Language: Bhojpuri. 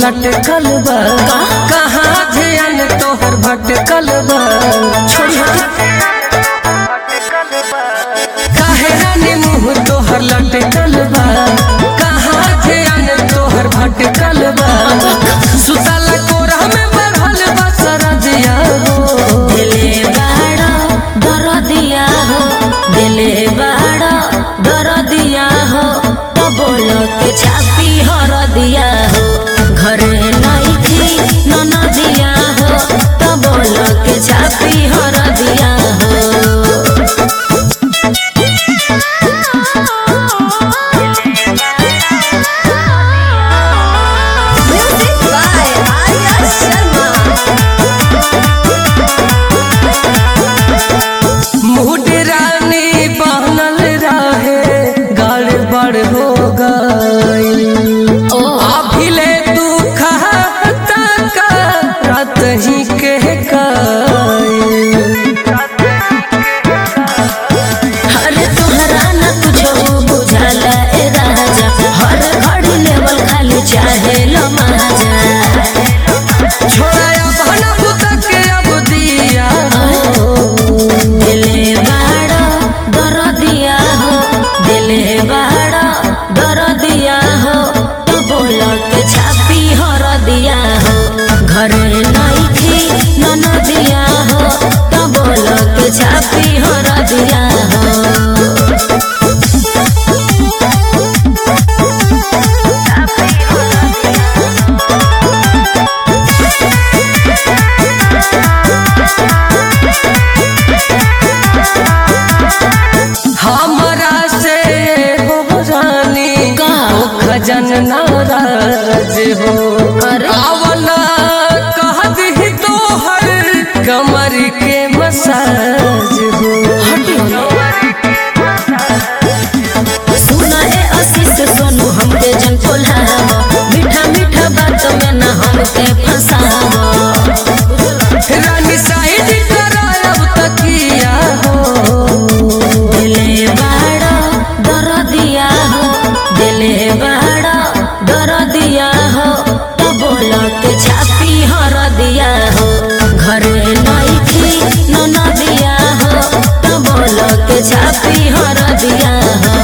लटकल बा कहाँ ध्यान तोहर भटकल बा काहे रानी मुँह तोहर लटकल बा कहाँ ध्यान तोहर भटकल बा सुतला कोरा में बढ़ल बा सरदिया हो दिले बाड़ा दरदिया हो दिले बाड़ा दरदिया हो तो बोलो के छापी हरदिया हो घरे नइखी ननदिया हो तो बोलो के छापी हरदिया हो Music by Arya Sharma. मुड रानी बनल रहे गड़बड़ हो गई अभिले तू खाता का रात ही के गई अरे तोहरा न कुछो बुझाला ए राजा हर घड़ी लेवल खाली चाहे लो माजा छोड़ा अपन बुत के अब दिया हो दिले बाड़ा दर दिया हो दिले बाड़ा दर दिया हो तो बोलो के छापी हर दिया हो घरे नइखी नन दिया हो तो बोलो के छापी हर दिया हो हमरा से हो रानी का? हो खजन नाराज हो अरे? आवला कह दी तोहर कमर के मसाज हो सुना ए आशीष सोनू हमके जन कोल्हावा मीठा मीठा बात में ना हमके फंसावा रानी साइड करायब तकिया हो दिले बाड़ा दर दिया हो दिले बाड़ा दर दिया हो तो बोलो के छापी हर दिया हो घरे नइखी नन दिया हो तो बोलो के छापी हर दिया हो